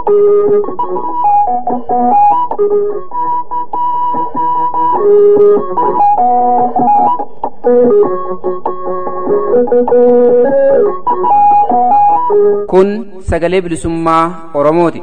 Kun sagalee bilisummaa Oromooti.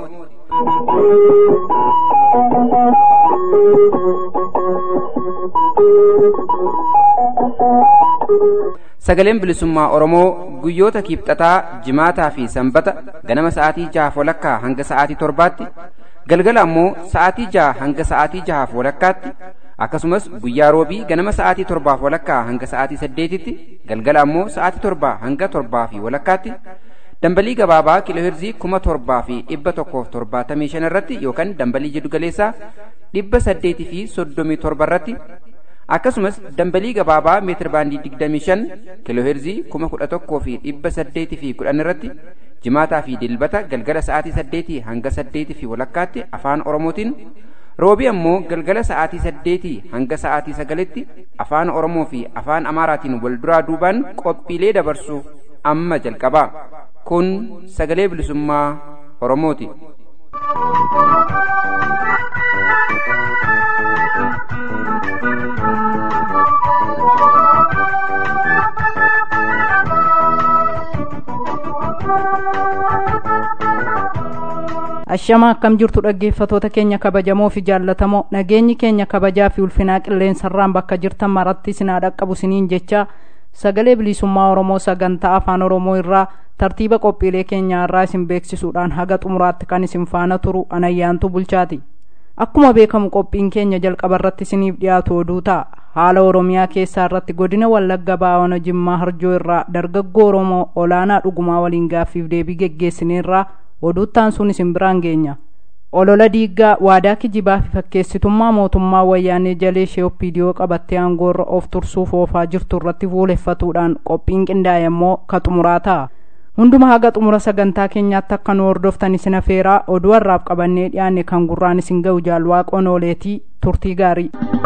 Sagaleen bilisummaa Oromoo guyyoota kiibxataa, jimaataa fi sanbata ganama sa'aatii jahaaf walakkaa hanga sa'aatii torbaatti, galgala ammoo sa'aatii jaha hanga sa'aatii jahaaf walakkaatti, akkasumas guyyaa roobii ganama sa'aatii torbaaf walakkaa hanga sa'aatii saddeetitti, galgala ammoo sa'aatii torbaa hanga torbaa fi walakkaatti, dambalii gabaabaa kiilooheerzii kuma torbaa fi dhibba tokkoof torbaatamii shan irratti yookaan dambalii jiddugaleessaa dhibba saddeetii fi soddomii torba irratti akkasumas dambalii gabaabaa meetir baandii digdamii shan kiilooheerzii kuma kudha tokkoo fi dhibba saddeetii fi kudhan irratti jimaataa fi dilbata galgala sa'aatii saddeetii hanga saddeetii fi walakkaatti afaan oromootiin roobii ammoo galgala sa'aatii saddeetii hanga sa'aatii sagalitti afaan oromoo fi afaan amaaraatiin wal duraa duubaan qophiilee dabarsu amma jalqabaa kun sagalee bilisummaa oromooti. Ashama akkam jirtu dhaggeeffatoota keenya kabajamoo fi jaallatamoo nageenyi keenya kabajaa fi ulfinaa qilleensarraan bakka jirtan maratti sinaa dhaqqabu siniin jecha sagalee bilisummaa Oromoo sagantaa afaan Oromoo irraa tartiiba qophiilee keenyaa irraa isin beeksisuudhaan haga xumuraatti kan isin faana turu anayyaantu bulchaati. Akkuma beekamu qophiin keenya jalqaba irratti isiniif dhiyaatu oduu ta'a. Haala Oromiyaa keessaa irratti godina Wallagga Baawona Jimmaa Harjoo irraa dargaggoo Oromoo olaanaa dhugumaa waliin gaaffiif deebii geggeessineerraa oduuttaan sun isin biraan geenya. Olola diiggaa waadaa kijibaa fi fakkeessitummaa mootummaa wayyaanee jalee ishee opiidiyoo qabattee aangoorra of tursuuf oofaa jirtu irratti fuuleffatuudhaan qophiin qindaa'e immoo ka xumuraa ta'a. Hunduma haga xumura sagantaa keenyaatti akka nu hordoftan isin afeeraa oduu har'aaf qabannee dhiyaanne kan gurraan isin ga'u jaalwaaqoon ooleetii turtii gaarii.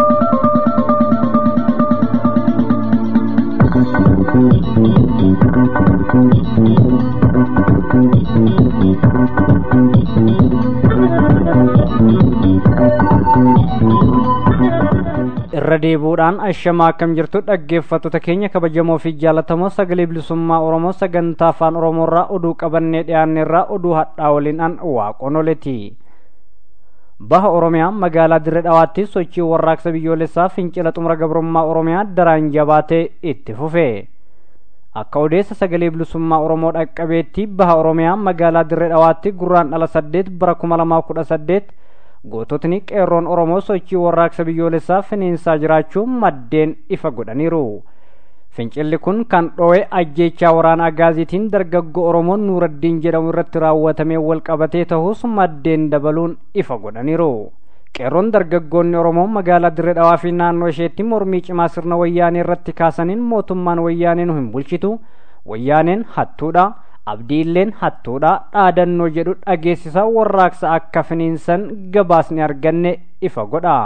irra deebuudhaan ashamaa akkam jirtu dhaggeeffattoota keenya kabajamoo fi jaallatamoo sagalee bilisummaa oromoo sagantaa afaan oromoorraa oduu qabannee dhiyaanneerraa oduu hadhaa waliin an waaqonoleti baha oromiyaa magaalaa dirre dhawaatti sochii warraaqsa biyyoolessaa fincila xumura gabrummaa oromiyaa daraan jabaatee itti fufe akka odeessa sagalee bilisummaa oromoo dhaqqabeetti baha oromiyaa magaalaa dirre dhawaatti gurraan dhala saddeet bara kuma lamaa kudha saddeet goototni qeerroon oromoo sochii warraaqsa biyyoolessaa finiinsaa jiraachuu maddeen ifa godhaniiru fincilli kun kan dho'e ajjeechaa waraana agaaziitiin dargaggoo oromoon nuuraddiin jedhamu irratti raawwatamee walqabatee ta'us maddeen dabaluun ifa godhaniiru qeerroon dargaggoonni oromoo magaalaa dirre dhawaa fi naannoo isheetti mormii cimaa sirna wayyaanee irratti kaasaniin mootummaan wayyaanee nu hin bulchitu wayyaaneen hattuudha abdiilleen hattuudha dhaadannoo jedhu dhageessisa warraaqsa akka finiinsan gabaasni arganne ifa godha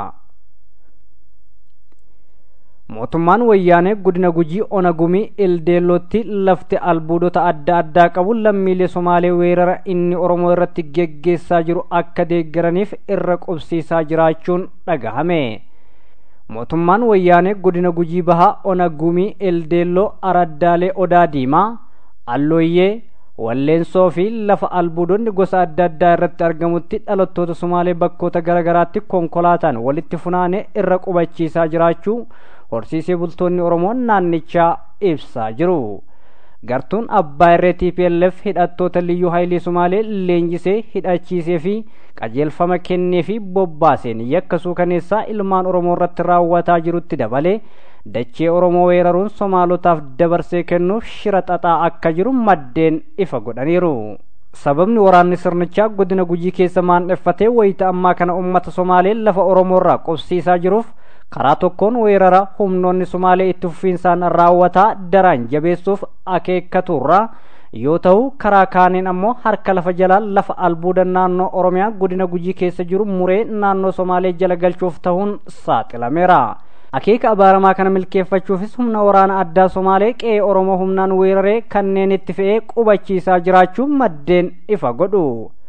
mootummaan wayyaanee godina gujii ona gumii ildeellootti lafti albuudota adda addaa qabu lammiilee somaalee weerara inni oromoo irratti geggeessaa jiru akka deeggaraniif irra qubsiisaa jiraachuun dhagahame mootummaan wayyaanee godina gujii bahaa ona gumii ildeelloo araddaalee odaa diimaa allooyyee walleensoo fi lafa albuudonni gosa adda addaa irratti argamutti dhalattoota sumaalee bakkoota garaagaraatti konkolaataan walitti funaanee irra qubachiisaa jiraachuu horsiisee bultoonni oromoo naannichaa ibsaa jiru gartuun abbaa irree tplf hidhattoota liyyuu haayilii sumaalee leenjisee hidhachiisee fi qajeelfama kennee fi bobbaaseen yakka suukaneessaa ilmaan oromoo irratti raawwataa jirutti dabalee dachee oromoo weeraruun somaalotaaf dabarsee kennuuf shira xaxaa akka jiru maddeen ifa godhaniiru sababni waraanni sirnichaa godina gujii keessa maandheffatee wayita ammaa kana ummata somaalee lafa oromoo irraa qubsiisaa jiruuf karaa tokkoon weerara humnoonni somaalee itti fufiinsaan raawwataa daraan jabeessuuf akeekkaturraa yoo ta'u karaa kaaniin ammoo harka lafa jalaa lafa albuuda naannoo oromiyaa godina gujii keessa jiru muree naannoo somaalee jala galchuuf ta'uun saaxilameera akeeka abaaramaa kana milkeeffachuufis humna waraana addaa somaalee qe'ee oromoo humnaan weeraree kanneen itti fe'ee qubachiisaa jiraachuu maddeen ifa godhu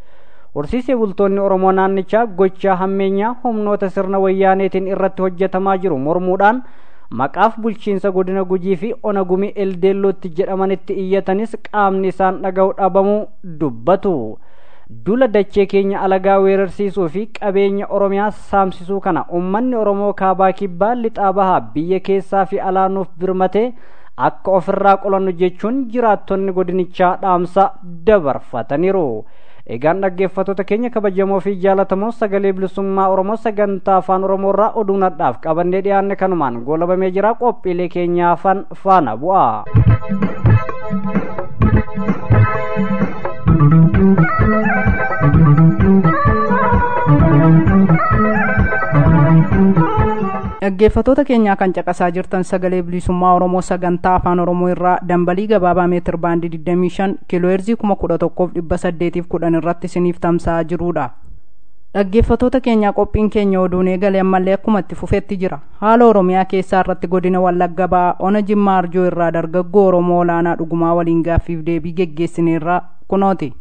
horsiisee bultoonni oromoo naannichaa gochaa hammeenyaa humnoota sirna wayyaaneetiin irratti hojjetamaa jiru mormuudhaan maqaaf bulchiinsa godina gujii fi ona gumii eldeellootti jedhamanitti iyyatanis qaamni isaan dhaga'u dhabamuu dubbatu dula dachee keenya alagaa weerarsiisuu fi qabeenya oromiyaa saamsisuu kana ummanni oromoo kaabaa kibbaa lixaa bahaa biyya keessaa fi alaanuuf birmatee akka ofirraa qolannu jechuun jiraattonni godinichaa dhaamsa dabarfataniiru egaan dhaggeeffattoota keenya kabajamoo fi jaalatamoo sagalee bilisummaa oromoo sagantaa afaan oromoo irraa oduu nadhaaf qabannee dhiyaanne kanumaan goolabamee jira qophiilee keenyaafan faana bu'a. dhaggeeffatoota keenyaa kan caqasaa jirtan sagalee bilisummaa oromoo sagantaa afaan oromoo irraa dambalii gabaabaa meetir baandii 25 kiilooheerzii 11,810 irratti isiniif tamsa'aa jirudha. dhaggeeffatoota keenyaa qophiin keenya oduun eegale ammallee akkuma itti fufetti jira haala oromiyaa keessaa irratti godina wallagga ba'aa ona jimmaa arjoo irraa dargaggoo oromoo olaanaa dhugumaa waliin gaaffiif deebii geggeessineerraa kunooti.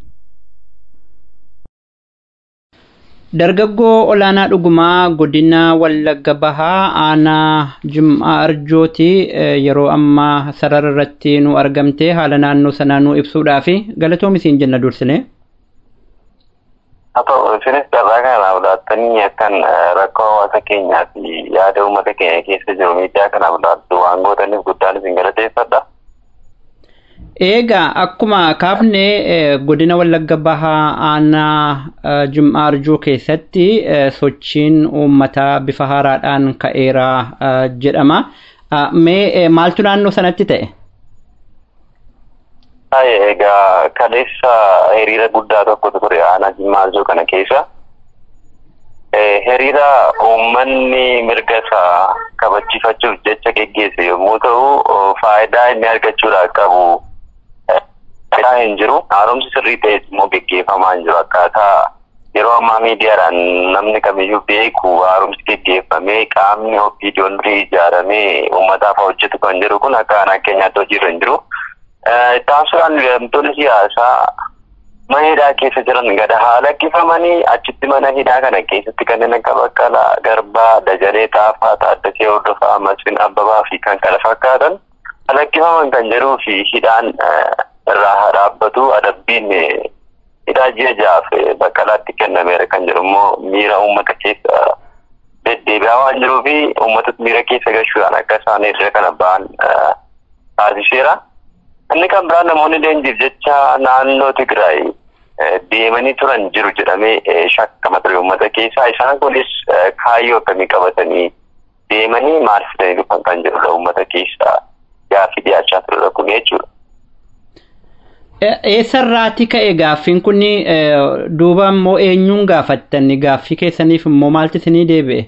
dargaggoo olaanaa dhugumaa godina wallagga bahaa aanaa jim'aa arjooti yeroo ammaa sarara irratti nu argamte haala naannoo sanaa nu ibsuudhaaf galatoomi isiin jenna dursine. haa ta'u isinis carraa kanaaf laattanii akkan rakkoo hawaasa keenyaa fi yaada uummata keenya keessa jiru miidiyaa kanaaf laattu waan gootaniif guddaan isin galateeffadha. Eegaa akkuma kaafne godina Wallagga Bahaa aanaa Jim'aa Arjoo keessatti sochiin uummataa bifa haaraadhaan ka'eera jedhama. Mee maaltu naannoo sanatti ta'e? Egaa kaleessa hiriira guddaa tokkotu ture aanaa Jim'aa Arjoo kana keessa. Hiriira uummanni mirga isaa kabachiifachuuf jecha geggeesse yommuu ta'u faayidaa inni argachuudhaaf qabu faayidaa hin jiru haaromsi sirrii ta'es immoo geggeeffamaa hin jiru akkaataa yeroo ammaa miidiyaadhaan namni kamiyyuu beeku haaromsi geggeeffamee qaamni ofiidiyoon ijaaramee uummataaf hojjetu kan jiru kun akka aanaa keenyaatti hojiirra hin jiru. Taasifaan hidhamtoonni siyaasaa mana hidhaa keessa jiran gada haa lakkifamanii achitti mana hidhaa kana keessatti kanneen akka Baqqalaa, Garbaa, Dajalee, Taafaa, Taaddasee Hordofaa, Masfin Abbabaa fi kan kana fakkaatan lakkifaman kan jedhuu fi hidhaan irraa dhaabbatu adabbiin hidhaa ji'a ja'aaf baqqalaatti kennameera kan jedhu immoo miira uummata keessa deddeebi'aa waan jiruu fi uummata miira keessa gashuudhaan akka isaan hiriira kana ba'an taasiseera. Inni kan biraan namoonni leenjiif jecha naannoo Tigraay deemanii turan jiru jedhamee shakkama ture uummata keessaa isaan kunis kaayyoo akkamii qabatanii deemanii maal fidanii dhufan kan jedhudha uummata keessaa gaaffii dhiyaachaa turedha kun jechuudha. Eessarraati ka'e gaaffiin kun duuba immoo eenyuun gaafattan gaaffii keessaniif immoo maaltu isinii deebi'e?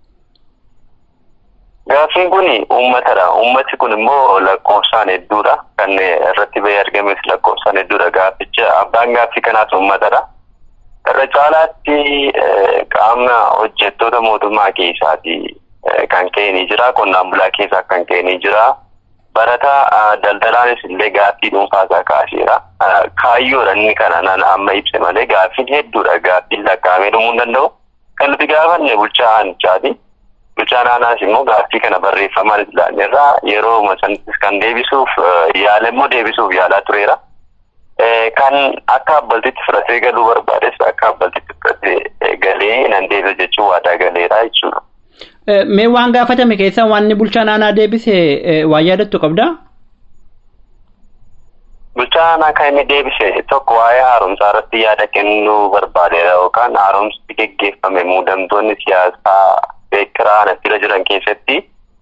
Gaaffiin kun uummatadha. Uummati kun immoo lakkoofsaan hedduudha. Kan irratti bahee argames lakkoofsaan hedduudha. Gaafficha abbaan gaaffii kanaas uummatadha. Irra caalaatti qaama hojjettoota mootummaa keessaati kan ka'e ni jira. Qonnaan bulaa keessaa kan ka'e ni jira. Barataa daldalaanis illee gaaffii dhuunfaasaa kaaseera. Kaayyoodha inni kana nana amma ibse malee gaaffiin hedduudha. Gaaffiin lakkaa'amee dhumuu hin danda'u. Kan nuti gaafanne bulchaa aanichaati. Bulchaan aanaas immoo gaaffii kana barreeffamaan ilaalleerraa yeroo sanattis kan deebisuuf yaala immoo deebisuuf yaalaa tureera. Kan akka abbaltitti fudhatee galuu barbaades akka abbaltitti fudhatee galee nan deebisa jechuun waadaa galeera jechuudha. Mee waan gaafatame keessaa waan bulchaan aanaa deebise waan yaadattu qabdaa? Bulchaan aanaa kan inni deebise tokko waa'ee haaromsaa irratti yaada kennuu barbaadeera yookaan haaromsi geggeeffame muudamtoonni siyaasaa beekiraa natti jiran keessatti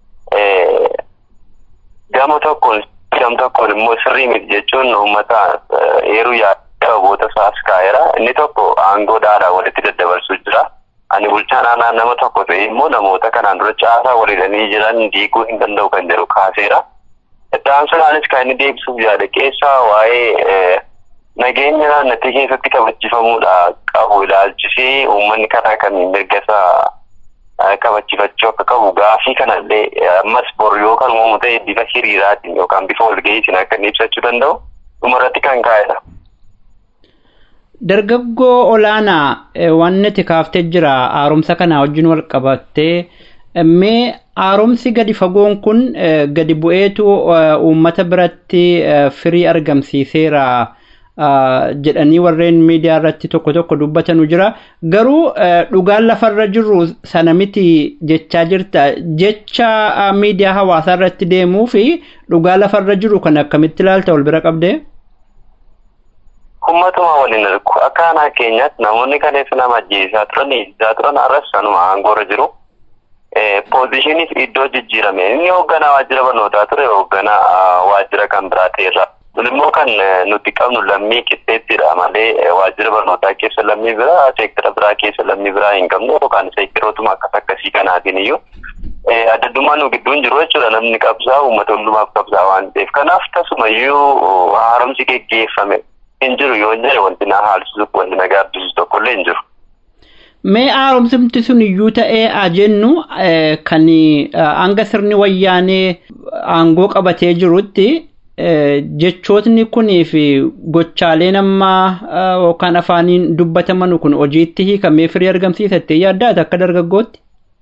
gama tokkoon gama tokkoon immoo sirrii miti jechuun uummata eeruu yaada aboota isaas kaa'eera. Inni tokko aangoo dhaadhaa walitti daddabarsuu jira. Ani bulchaan aanaa nama tokko ta'e immoo namoota kanaan dura caasaa waliidhanii jiran diiguu hin danda'u kan jedhu kaaseera. Ittaansaanis kan inni deebisuuf yaada keessaa waa'ee nageenya naannattii keessatti kabachiifamuudha qabu ilaalchisee uummanni karaa kamiin mirga isaa kabachifachuu akka qabu gaafii kanallee ammas bor yoo kan uumamu ta'e bifa hiriiraatiin yookaan bifa walga'iitiin akka inni ibsachuu danda'u dhumarratti kan kaa'edha. dargaggoo olaanaa wanni ati kaaftee jira haaromsa kanaa wajjin wal qabattee mee haaromsi gadi fagoon kun gadi bu'eetu uummata biratti firii argamsiiseera jedhanii warreen miidiyaa irratti tokko tokko dubbatanu jira garuu dhugaan lafarra jirru sana miti jechaa jirta jecha miidiyaa hawaasaa irratti deemuu fi dhugaa lafarra jiru kan akkamitti ilaalta wal bira qabdee. Uummatuma waliin argu akka aanaa keenyaatti namoonni kaleessa nama ajjeesaa turan ijjaa turan arras sanuma aangoorra jiru. Poozishiniif iddoo jijjiirame inni hoogganaa waajjira barnootaa ture hoogganaa waajjira kan biraa ta'erra. Kun immoo kan nuti qabnu lammii qixxeettidha malee waajjira barnootaa keessa lammii biraa seektara biraa keessa lammii biraa hin qabnu yookaan seektarootuma akkas akkasii kanaatiin iyyuu addaddummaa nu gidduun jiru jechuudha namni qabsaa uummata hundumaaf qabsaa waan ta'eef kanaaf tasumayyuu haaromsi geggeeffame hin jiru yoo jedhe wanti na haalchisuuf wanti na gaabbisiisu tokkollee hin jiru. Mee haaromsimti sun iyyuu ta'ee haa jennu kan hanga sirni wayyaanee aangoo qabatee jirutti jechootni kunii fi gochaaleen amma yookaan afaaniin dubbataman kun hojiitti hiikamee firii argamsiisattee yaaddaata akka dargaggootti?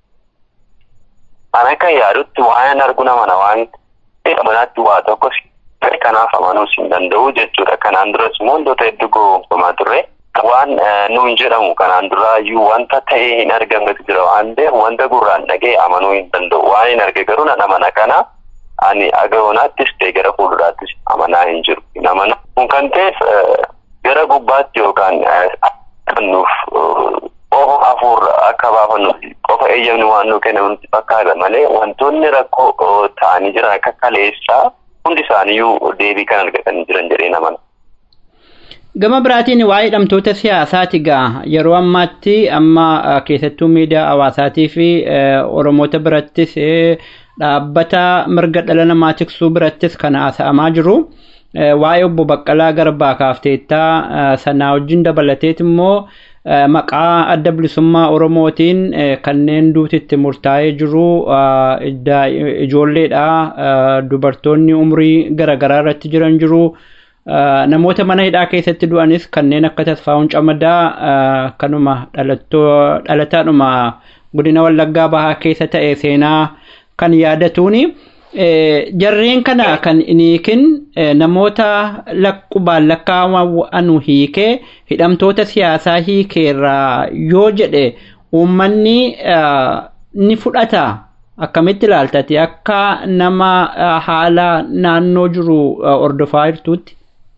An akka yaadutti waan argu namana waan manaatti waa tokko kanaaf amanuus hin danda'u jechuudha. Kanaan duras immoo wantoota hedduu goonfamaa turre. Waan nuun jedhamu kanaan duraayyuu wanta ta'ee hin argamnetu jira waan ta'eef wanta gurraan dhagee amanuu hin danda'u. Waan hin arge garuu nan amana kana ani aga'oonaattis ta'e gara fuulduraattis amanaa hin jiru. Hin amana. Kun kan ta'eef gara gubbaatti yookaan nuuf qofa hafuurra akka baafannu qofa eeyyamni waan nuu kennamu nutti fakkaata malee wantoonni rakkoo ta'anii jiran akka kaleessaa hundi isaaniiyyuu deebii kan argatanii jiran jedhee namana. Gama biraatiin waa'ee hidhamtoota siyaasaati gaa yeroo ammaatti amma keessattuu miidiyaa hawaasaatii fi Oromoota birattis dhaabbata mirga dhala namaa tiksuu birattis kan haasa'amaa jiru. Waa'ee obbo Baqqalaa Garbaa kaafteettaa sanaa wajjin dabalateet immoo maqaa adda bilisummaa Oromootiin kanneen duutitti murtaa'ee jiru ijoolleedha dubartoonni umrii garaagaraa irratti jiran jiru. namoota mana hidhaa keessatti du'anis kanneen akka tasfaa'uun camadaa kanuma dhalataadhuma godina wallaggaa bahaa keessa ta'e seenaa kan yaadatuuni. Jarreen kana kan iniikin namoota laqqubaan lakkaa'amu hiikee hidhamtoota siyaasaa hiikeerraa yoo jedhe uummanni ni fudhata. Akkamitti ilaaltati akka nama haala naannoo jiru ordofaa jirtuutti?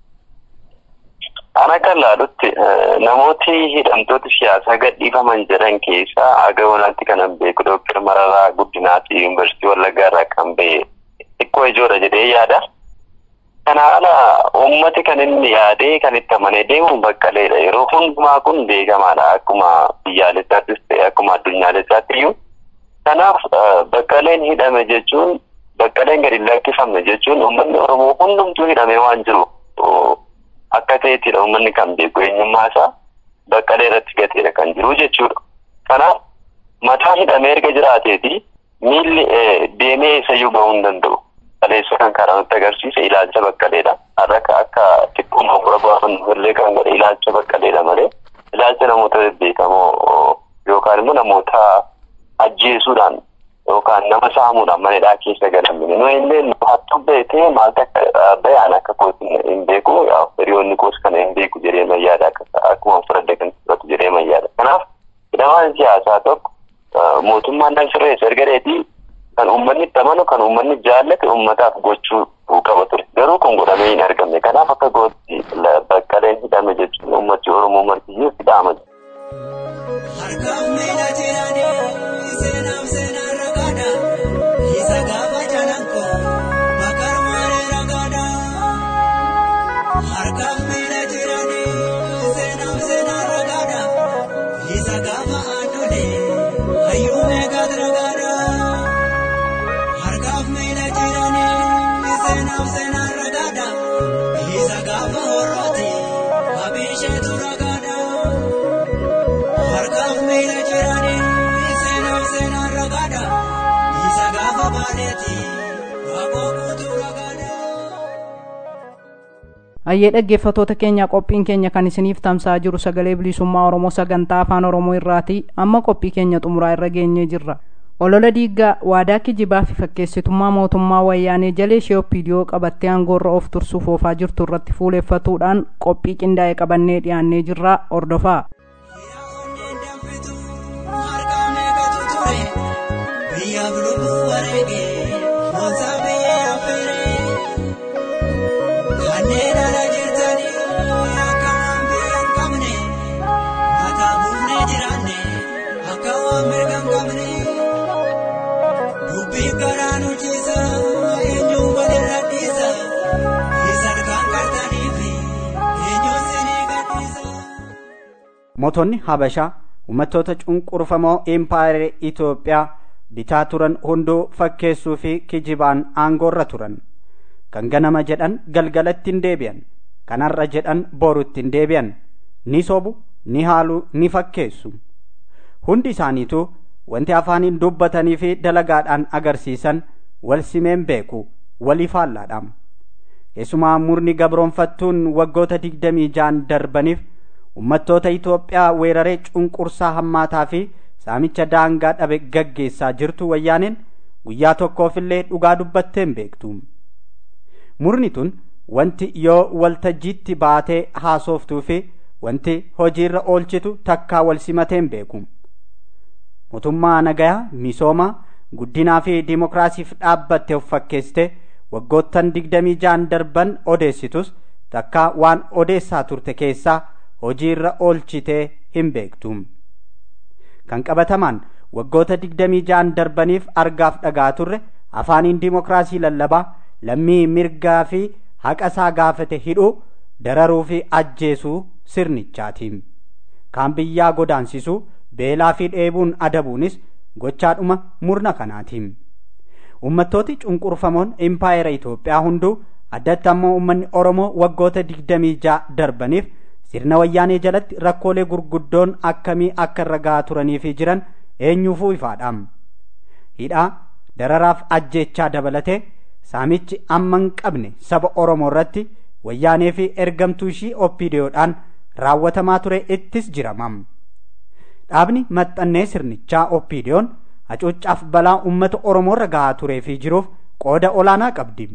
Ana kan laalutti namooti hidhamtoota siyaasaa gadhiifaman jedhan keessaa aga'oonaatti kanan beeku Dooktar Mararaa Guddinaati Yuunivarsiitii Wallaggaa irraa kan ba'e xiqqoo ijoodha jedhee yaada. Kana haala uummati kan inni yaadee kan itti amanee deemu baqqaleedha. Yeroo hundumaa kun beekamaadha. Akkuma biyyaalessaattis ta'e akkuma addunyaalessaatti iyyuu. Kanaaf baqqaleen hidhame jechuun baqqaleen gadi lakkifamne jechuun uummanni Oromoo hundumtuu hidhamee waan jiru. akka ta'ettidha uummanni kan beeku eenyummaa isaa baqqalee irratti gateedha kan jiru jechuudha. Kanaaf mataa hidhamee erga jiraateeti miilli deemee eessayyuu bahuu hin danda'u. Kaleessa kan karaa nutti agarsiisa ilaalcha baqqaleedha. Har'a akka xiqqooma fura baafannu illee kan godhe ilaalcha baqqaleedha malee ilaalcha namoota bebbeekamoo yookaan immoo namoota ajjeesuudhaan yookaan nama saamuudhaan mana hidhaa keessa galamine. Nu illee hattuu beekee maaltu akka bayaan akka kooti hin beeku hiriyoonni koos kana hin beeku jedhee mayyaada akkuma fudhadde kan fudhatu jedhee mayyaada. Kanaaf hidhamaan siyaasaa tokko mootummaan nan sirreessa erga dheetii kan uummanni itti amanu kan uummanni jaallate uummataaf gochuu qaba ture. Garuu kun godhamee hin argamne. Kanaaf akka gootti baqqaleen hidhame jechuun uummati Oromoo martiyyuu hidhaama. Harkaan miidha jedhanii seenaaf seenaa ragaadha. Isa gaafa jalanko bakar malee ragaadha. Harkaan miidha jedhanii seenaaf seenaa ragaadha. Isa gaafa adulee hayyuu meeqaat ragaadha. Harkaaf miidha jedhanii seenaaf seenaa ragaadha. Isa gaafa horroote abisheetu ragaadha. Harkaaf miila jiranii seenaaf seenaan ragaadha. Isa gaafa baaneeti waaqoo guutuu ragaadha. ayyee dhaggeeffatoota keenya qophiin keenya kan isiniif tamsa'aa jiru sagalee bilisummaa oromoo sagantaa afaan oromoo irraati amma qophii keenya xumuraa irra geenyee jirra olola diiggaa waadaa kijibaa fi fakkeessitummaa mootummaa wayyaanee jalee ishee opiidiyoo qabattee aangoorra of tursuuf oofaa jirtu irratti fuuleeffatuudhaan qophii qindaa'e qabannee dhiyaannee jirra ordofaa biyyaaf lubbuu wareegee moonsaa biyyee affeeree kanneen ala jirtanii akka waan biyya hin qabne mataa buufnee jiraanne akka waan mirga hin qabne dubbii garaa nu ciisa eenyuun walirra dhiisa isan kan qartanii fi eenyuun sinii gadhiisa. mootonni habashaa uummattoota cunqurfamoo impaayera Itoophiyaa bitaa turan hunduu fakkeessuu fi kijibaan aangoorra turan kan ganama jedhan galgalatti hin deebi'an kan har'a jedhan borutti hin deebi'an ni sobu ni haalu ni fakkeessu hundi isaaniituu wanti afaaniin dubbatanii fi dalagaadhaan agarsiisan wal simeen beeku walii faallaadhaam keessumaa murni gabroonfattuun waggoota digdamii ja'an darbaniif ummattoota Itoophiyaa weeraree cunqursaa hammaataa fi saamicha daangaa dhabe gaggeessaa jirtu wayyaaneen guyyaa tokkoofillee dhugaa dubbatteen beektu. Murni tun wanti yoo waltajjiitti baatee haasoftuu fi wanti hojiirra oolchitu takkaa wal simateen beeku. Mootummaa nagayaa misoomaa guddinaa fi dimokiraasiif dhaabbatte of fakkeessite waggoottan digdamii ja'an darban odeessitus takkaa waan odeessaa turte keessaa hojiirra oolchitee hin beektu. Kan qabatamaan waggoota digdamii ja'an darbaniif argaaf dhagaa turre afaaniin dimokiraasii lallabaa lammii mirgaa fi haqa isaa gaafate hidhuu dararuu fi ajjeesuu sirnichaati. Kaan biyyaa godaansisuu beelaa fi dheebuun adabuunis gochaadhuma murna kanaati. Uummattooti cunqurfamoon impaayera Itoophiyaa hunduu addatti ammoo uummanni Oromoo waggoota digdamii ja'a darbaniif sirna wayyaanee jalatti rakkoolee gurguddoon akkamii akka irra gahaa turanii fi jiran eenyuufuu ifaadha. Hidhaa dararaaf ajjeechaa dabalatee saamichi amma hin qabne saba Oromoo irratti wayyaanee fi ergamtuu ishii oppiidiyoodhaan raawwatamaa ture ittis jiramam. Dhaabni maxxannee sirnichaa oppiidiyoon hacuuccaaf balaa uummata Oromoo irra gahaa turee fi jiruuf qooda olaanaa qabdi.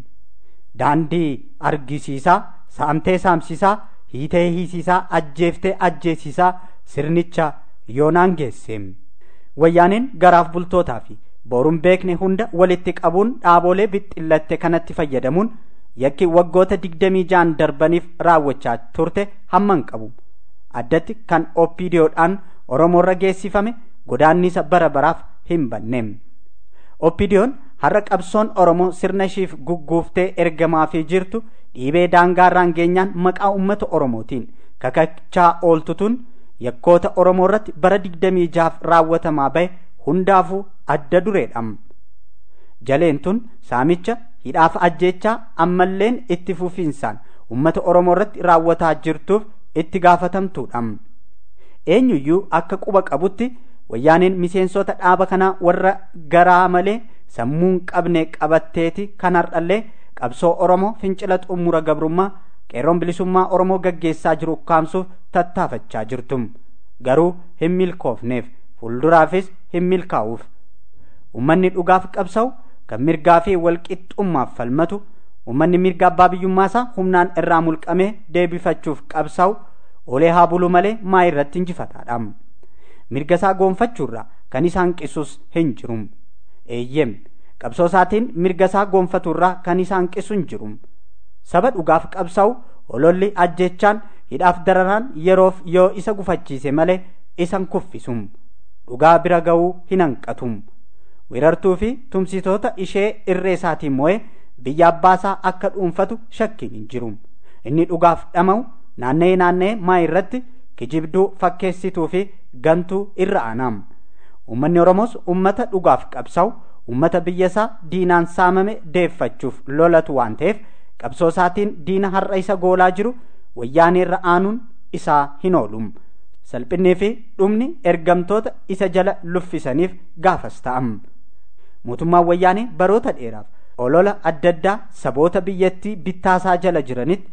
Daandii argisiisaa, saamtee saamsisaa, hiitee hiisisaa, ajjeeftee ajjeesisaa sirnicha yoonaan geesse. Wayyaaneen garaaf bultootaa fi boruun beekne hunda walitti qabuun dhaabolee bixxillatte kanatti fayyadamuun yakki waggoota digdamii ja'an darbaniif raawwachaa turte hamman qabu. Addatti kan oppiidiyoodhaan Oromoorra geessifame godaannisa bara baraaf hin banne. Oppiidiyoon har'a qabsoon Oromoo sirna ishiif gugguuftee ergamaa fi jirtu dhiibee daangaarraan geenyaan maqaa uummata Oromootiin kakachaa ooltutuun yakkoota Oromoo irratti bara digdamii jahaaf raawwatamaa bahe hundaafuu adda dureedha. Jaleen tun saamicha hidhaaf ajjeechaa ammalleen itti fufiinsaan uummata Oromoo irratti raawwataa jirtuuf itti gaafatamtuudha. Eenyuyyuu akka quba qabutti wayyaaneen miseensota dhaaba kanaa warra garaa malee sammuun qabne qabatteeti kan har'allee qabsoo Oromoo fincila xumura gabrummaa qeerroon bilisummaa Oromoo gaggeessaa jiru ukkaamsuuf tattaafachaa jirtu. Garuu hin milkoofneef fuulduraafis hin milkaa'uuf. Uummanni dhugaaf qabsa'u kan mirgaa fi walqixxummaaf falmatu uummanni mirga abbaa biyyummaasaa humnaan irraa mulqamee deebifachuuf qabsa'u olee haa bulu malee maa irratti injifataadha. Mirga isaa goonfachuurraa kan isa hanqisus hin jiru. Eeyyem qabsoo isaatiin mirga isaa goonfaturraa kan isa hanqisu hin jiru. Saba dhugaaf qabsa'u ololli ajjechaan hidhaaf dararaan yeroof yoo isa gufachiise malee isan kuffisu. Dhugaa bira ga'uu hin hanqatu. Weerartuu fi tumsitoota ishee irree isaatiin moo'ee biyya abbaasaa akka dhuunfatu shakkiin hin jiru. Inni dhugaaf dhama'u naanna'ee naanna'ee maa irratti kijibduu fakkeessituu fi gantuu irra aanaam. Uummanni Oromoos uummata dhugaaf qabsa'u uummata biyya isaa diinaan saamame deeffachuuf lolatu waan ta'eef qabsoo isaatiin diina har'a isa goolaa jiru wayyaanee irra aanuun isaa hin oolu. Salphinnii fi dhumni ergamtoota isa jala luffisaniif gaafas ta'am. Mootummaan wayyaanee baroota dheeraaf olola adda addaa saboota biyyattii bittaasaa jala jiranitti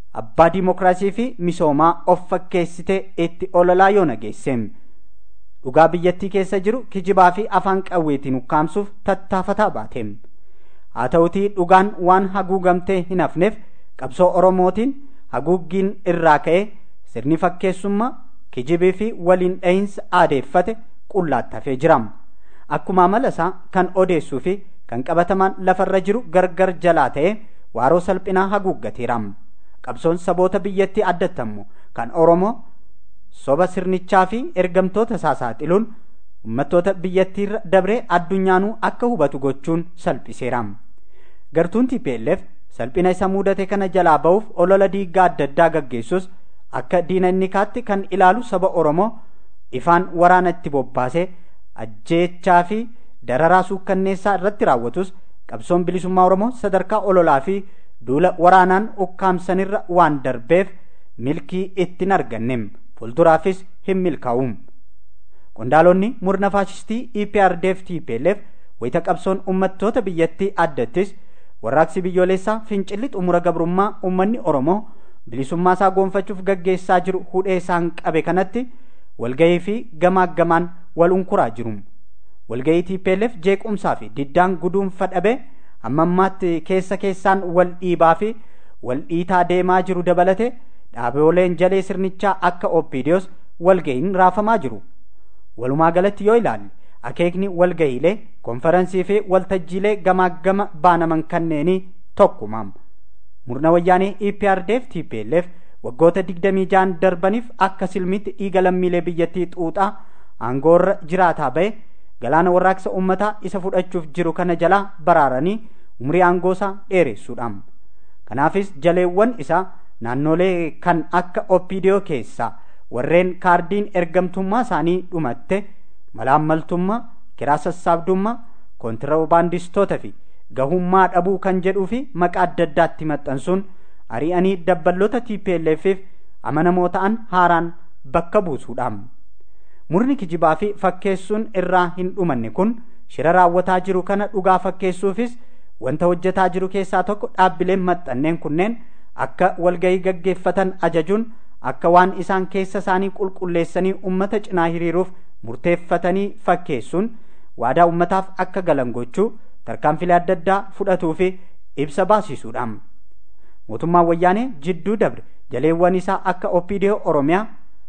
abbaa diimokiraasii fi misoomaa of fakkeessitee itti ololaa yoo nageesseem dhugaa biyyattii keessa jiru kijibaa fi afaan qawweetiin ukkaamsuuf tattaafataa baateem haa ta'utii dhugaan waan haguugamtee hin hafneef qabsoo oromootiin haguuggiin irraa ka'ee sirni fakkeessummaa kijibii fi waliin dhahinsa aadeeffate qullaattafee jiram akkuma amala isaa kan odeessuu fi kan qabatamaan lafarra jiru gargar jalaa ta'ee waaroo salphinaa haguuggateeram qabsoon saboota biyyattii addattammu kan oromoo soba sirnichaa fi ergamtoota isaa saaxiluun ummattoota biyyattiirra dabree addunyaanuu akka hubatu gochuun salphiseeram gartuun TPLF salphina isa mudate kana jalaa ba'uuf olola diiggaa adda addaa gaggeessus akka diina inni kaatti kan ilaalu saba oromoo ifaan waraana itti bobbaasee ajjeechaa fi dararaa suukkanneessaa irratti raawwatus qabsoon bilisummaa oromoo sadarkaa ololaa fi duula waraanaan ukkaamsanirra waan darbeef milkii ittiin argannem fuulduraafis hin milkaa'uum qondaalonni murna faashistii EPRDF TPLF wayita qabsoon ummattoota biyyattii addattis warraaqsi biyyoolessaa fincilli xumura gabrummaa ummanni oromoo bilisummaa isaa goonfachuuf gaggeessaa jiru hudhee isaan qabe kanatti walgahii fi gamaaggamaan wal unkuraa jiru walgahii TPLF jeequmsaa fi diddaan guduunfa dhabe hamma ammaatti keessa keessaan wal dhiibaa fi wal dhiitaa deemaa jiru dabalate dhaabooleen jalee sirnichaa akka oppiidiyoos walgahiin raafamaa jiru walumaa galatti yoo ilaalle akeekni walgahiilee konferansii fi waltajjiilee gamaaggama baanaman kanneenii tokkumaam murna wayyaanee EPRDF TPLF waggoota digdamii jaan darbaniif akka silmitti dhiiga lammiilee biyyattii xuuxaa aangoorra jiraataa ba'e galaana warraaqsa ummataa isa fudhachuuf jiru kana jalaa baraaranii umrii aangoosaa dheeressuudhaam kanaafis jaleewwan isaa naannolee kan akka oppiidiyoo keessaa warreen kaardiin ergamtummaa isaanii dhumatte malaammaltummaa kiraa sassaabdummaa kontiraabaandistoota fi gahummaa dhabuu kan jedhuu fi maqaa adda addaatti maxxansuun ari'anii dabballoota TPLFif amanamoo ta'an haaraan bakka buusuudhaam. Murni kijibaa fi fakkeessuun irraa hin dhumanne kun shira raawwataa jiru kana dhugaa fakkeessuufis wanta hojjetaa jiru keessaa tokko dhaabbileen maxxanneen kunneen akka walgahii gaggeeffatan ajajuun akka waan isaan keessa isaanii qulqulleessanii ummata cinaa hiriiruuf murteeffatanii fakkeessuun waadaa ummataaf akka galan gochuu tarkaanfilee adda addaa fudhatuu fi ibsa baasisuudhaam. Mootummaan wayyaanee jidduu dabre jaleewwan isaa akka OPDO Oromiyaa,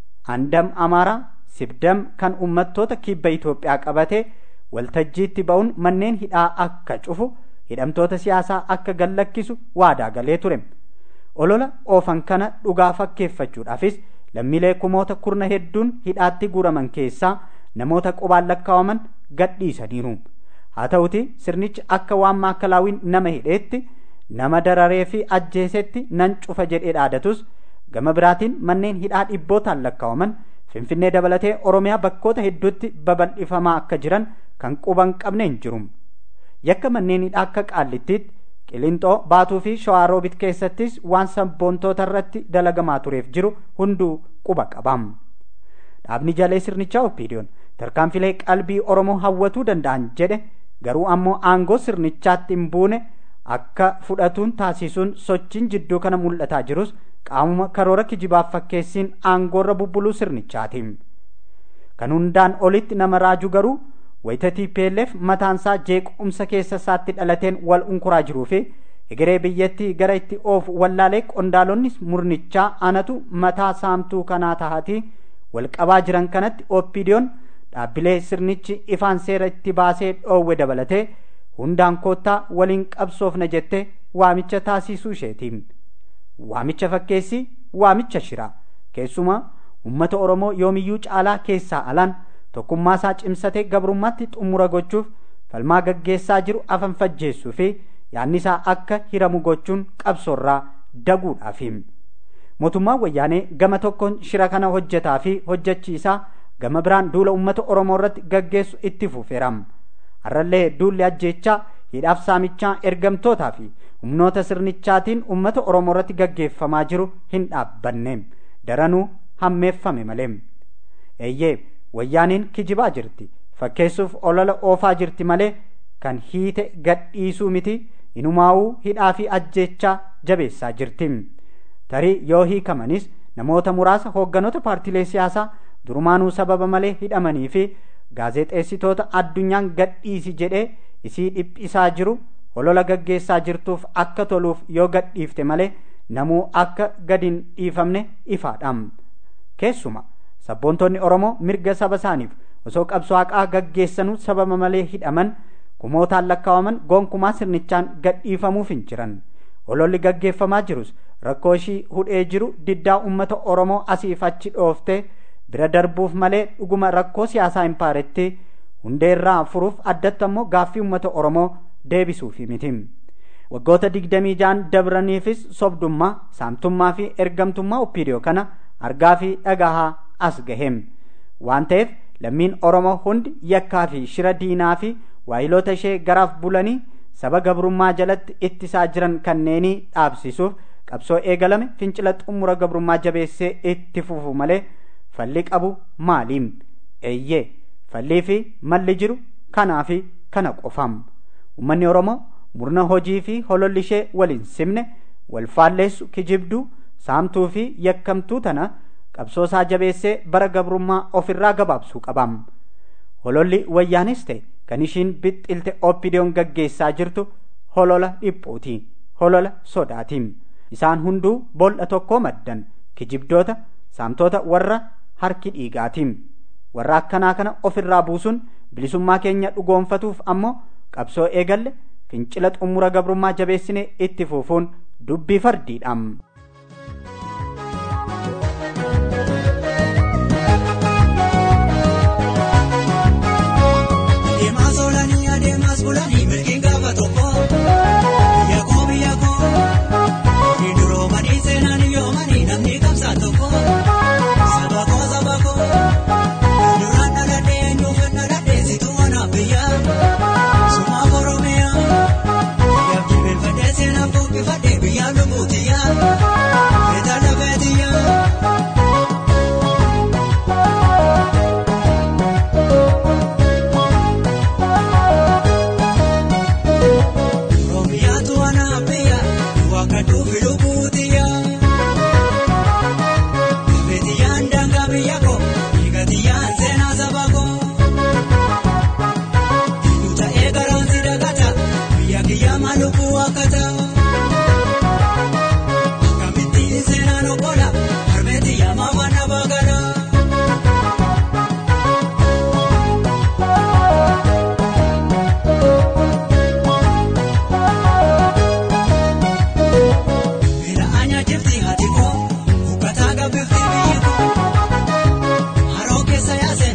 Andam Amaaraa, Sibdam kan ummattoota kibba Itoophiyaa qabate waltajjiitti ba'uun manneen hidhaa akka cufu hidhamtoota siyaasaa akka gallakkisu waadaa galee ture. Olola oofan kana dhugaa fakkeeffachuudhaafis lammiilee kumoota kurna hedduun hidhaatti guuraman keessaa namoota qubaan lakkaawaman gadhiisaniiru. Haa ta'uti sirnichi akka waan maakkalaawwiin nama hidheetti nama dararee fi ajjeesetti nan cufa jedhee dhaadatus gama biraatiin manneen hidhaa dhibbootaan lakkaawaman finfinnee dabalatee oromiyaa bakkoota hedduutti babal'ifamaa akka jiran kan quban qabneen jiru. Yakka manneen hidhaa akka qaallittiitti qilinxoo baatuu fi shawaaroobit keessattis waan sabboontoota irratti dalagamaa tureef jiru hunduu quba qabam. Dhaabni jalee sirnichaa oppiidiyoon tarkaanfilee qalbii Oromoo hawwatuu danda'an jedhe garuu ammoo aangoo sirnichaatti hin buune akka fudhatuun taasisuun sochiin jidduu kana mul'ataa jirus qaamuma karoora kijibaaf fakkeessiin aangoorra bubbuluu sirnichaati. Kan hundaan olitti nama raaju garuu wayita TPLF mataansaa jeequmsa keessa isaatti dhalateen wal unkuraa jiruu fi egeree biyyattii gara itti oofu wallaalee qondaalonni murnichaa anatu mataa saamtuu kanaa tahatii wal qabaa jiran kanatti oppiidiyoon dhaabbilee sirnichi ifaan seera itti baasee dhoowwe dabalatee hundaan koottaa waliin qabsoofna jette waamicha taasisuu isheeti. Waamicha fakkeessi waamicha shira keessumaa ummata Oromoo yoomiyyuu caalaa keessaa alaan tokkummaa isaa cimsatee gabrummaatti xumura gochuuf falmaa gaggeessaa jiru afan fajjeessuu fi yaanni isaa akka hiramu gochuun qabsoorraa daguudhaafi. Mootummaan wayyaanee gama tokkoon shira kana hojjetaa fi hojjechiisaa gama biraan duula ummata Oromoo irratti gaggeessu itti fufeeram. Har'allee duulli ajjeechaa hidhaaf saamichaa ergamtootaa fi humnoota sirnichaatiin ummata Oromoo irratti gaggeeffamaa jiru hin dhaabbanne. Daranuu hammeeffame malee. Eeyyee wayyaaniin kijibaa jirti. Fakkeessuuf olola oofaa jirti malee kan hiite gadhiisuu miti inumaa'uu hidhaa fi ajjeechaa jabeessaa jirti. tarii yoo hiikamanis namoota muraasa hoogganoota paartiilee siyaasaa durumaanuu sababa malee hidhamanii fi gaazexeessitoota addunyaan gadhiisi jedhee isii dhiphisaa jiru holola gaggeessaa jirtuuf akka toluuf yoo gadhiifte malee namuu akka gadin dhiifamne ifaadhaam keessuma sabboontonni oromoo mirga saba isaaniif osoo qabsoo haqaa gaggeessanuu sababa malee hidhaman kumootaan lakkaawaman gonkumaa sirnichaan gadhiifamuuf hin jiran hololli gaggeeffamaa jirus rakkoo ishii hudhee jiru diddaa ummata oromoo asiif achi dhooftee bira darbuuf malee dhuguma rakkoo siyaasaa hin paaretti hundeerraa furuuf addatti ammoo gaaffii ummata oromoo deebisuufi miti waggoota digdamii jaan dabraniifis sobdummaa saamtummaa fi ergamtummaa oppiidiyoo kana argaa fi dhagahaa as gaheem waan ta'eef lammiin oromoo hundi yakkaa fi shira diinaa fi waayiloota ishee garaaf bulanii saba gabrummaa jalatti ittisaa jiran kanneenii dhaabsisuuf qabsoo eegalame fincila xumura gabrummaa jabeessee itti fufu malee falli qabu maaliim eeyyee fallii fi malli jiru kanaa fi kana qofam ummanni oromoo murna hojii fi hololli ishee waliin simne wal faalleessu kijibduu saamtuu fi yakkamtuu tana qabsoosaa jabeessee bara gabrummaa ofirraa gabaabsuu qabam hololli wayyaanis ta'e kan ishiin bixxilte oppidiyoon gaggeessaa jirtu holola dhiphuuti holola sodaatiin isaan hunduu bol'a tokkoo maddan kijibdoota saamtoota warra harki dhiigaatiin warra akkanaa kana ofirraa buusuun bilisummaa keenya dhugoonfatuuf ammoo qabsoo eegalle fincila xumura gabrummaa jabeessine itti fufuun dubbii fardiidhaam. Adeemaa soolanii adeemaas bulanii milkiin gaafa tokko biyya koo biyya koo ni duroomanii seenanii yoomanii namni qabsaa tokko saba koo saba koo duraan dhaladhee eenyuuf dhaladhee situ wanaaf biyya sumaaf oromiyaa yaaf jilbeenfadhee seenaaf buqqifadhee biyyaa lubbuutiyyaa feetaa lafeetiyyaa. Oromiyaatu anaabiyya wakka dhufi lubbuutiyyaa. Beetiyyaan daangaa biyya koo dhiigatiyyaan seenaa saba koo. Dhiigu ta'ee garaan si dagata biyya kiyyaa lubbuu akkata. Akkamittiin seenaan obbola harmeetiyyaa maafaan na bagala. Bila anya jifti hati koo uffataa gabbifti biyyi koo haroo keessa yaase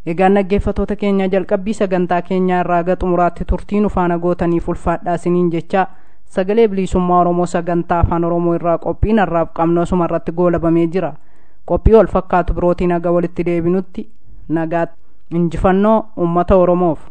egaan dhaggeeffatoota keenya jalqabbii sagantaa keenyaa irraa gara xumuraatti turtii nu faana gootaniif ulfaadhaa isiniin jecha sagalee bilisummaa oromoo sagantaa afaan oromoo irraa qophiin har'aaf qabnu asuma irratti goolabamee jira qophii wal fakkaatu birootiin haga walitti deebinutti nagaatti injifannoo ummata oromoof